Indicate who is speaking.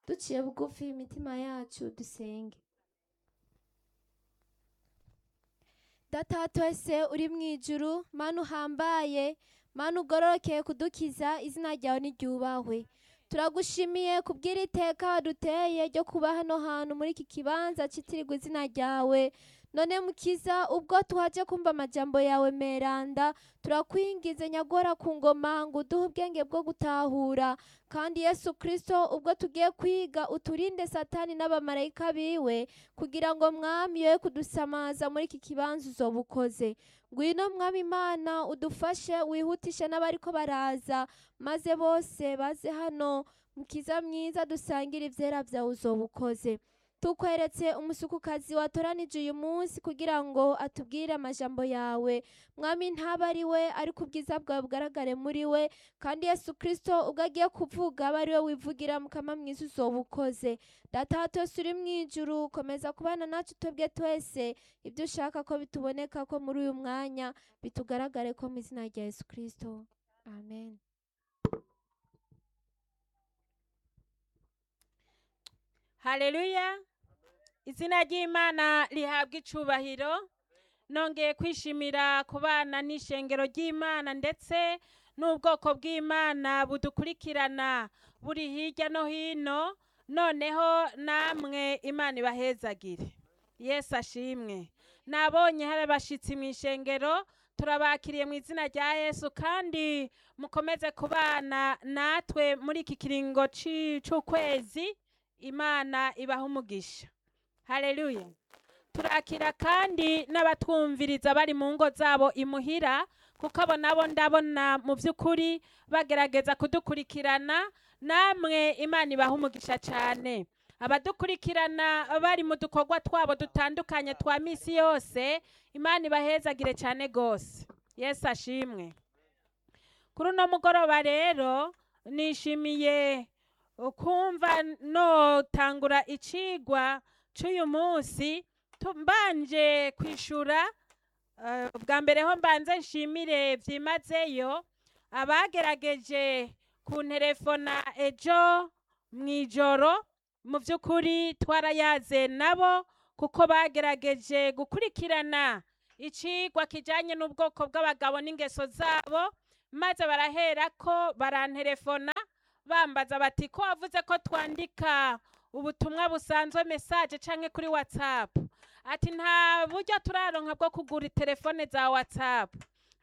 Speaker 1: duciye bugufi imitima yacu dusenge data wa twese uri mu ijuru mana uhambaye mana ugororokeye kudukiza izina ryawe niryubahwe turagushimiye kubw'iri teka waduteye ryo kuba hano hantu muri iki kibanza citirirwa izina ryawe none mukiza ubwo tuhaje kumva amajambo yawe meranda turakwingize nyagora ku ngoma ngo uduhe ubwenge bwo gutahura kandi yesu kristo ubwo tugiye kwiga uturinde satani n'abamarayika biwe kugira ngo mwami yoye kudusamaza muri iki kibanza uzoba ukoze ngwino mwami imana udufashe wihutishe n'abariko baraza maze bose baze hano mukiza mwiza dusangire ivyera vyawe uzoba ukoze tukweretse umusukukazi watoranije uyu munsi kugira ngo atubwire amajambo yawe mwami ntaba ari we ariko ubwiza bwawe bugaragare muri we kandi yesu kristo ubwo agiye kuvuga aba ari we wivugira mukama mwiza uzoba ukoze data wa twese uri mu ijuru komeza kubana nacu twebwe twese ibyo ushaka ko bituboneka ko muri uyu mwanya bitugaragare ko mu izina rya yesu kristo amen
Speaker 2: haleluya izina ry'imana rihabwa icubahiro nongeye kwishimira kubana n'ishengero ry'imana ndetse n'ubwoko bw'imana budukurikirana buri hirya no hino noneho namwe imana ibahezagire yesu ashimwe nabonye hari abashitsi mu ishengero turabakiriye mu izina rya yesu kandi mukomeze kubana natwe muri iki kiringo ci- c'ukwezi imana ibaha umugisha haleluya turakira kandi n'abatwumviriza bari mu ngo zabo imuhira kuko abo nabo ndabona mu by'ukuri bagerageza kudukurikirana namwe imana ibaha umugisha cyane abadukurikirana bari mu dukorwa twabo dutandukanye twa misi yose imana ibahezagire cyane rwose yesu ashimwe kuri uno mugoroba rero nishimiye kumva notangura icigwa c'uyu munsi tu- mbanje kwishura eh, bwa mbere ho mbanze nshimire vyimazeyo abagerageje kunterefona ejo mw'ijoro mu vy'ukuri twarayaze nabo kuko bagerageje gukurikirana icigwa kijanye n'ubwoko bw'abagabo n'ingeso zabo maze baraherako baranterefona bambaza bati ko wavuze ko twandika ubutumwa busanzwe message canke kuri whatsapp ati nta buryo turaronka bwo kugura telefone za whatsapp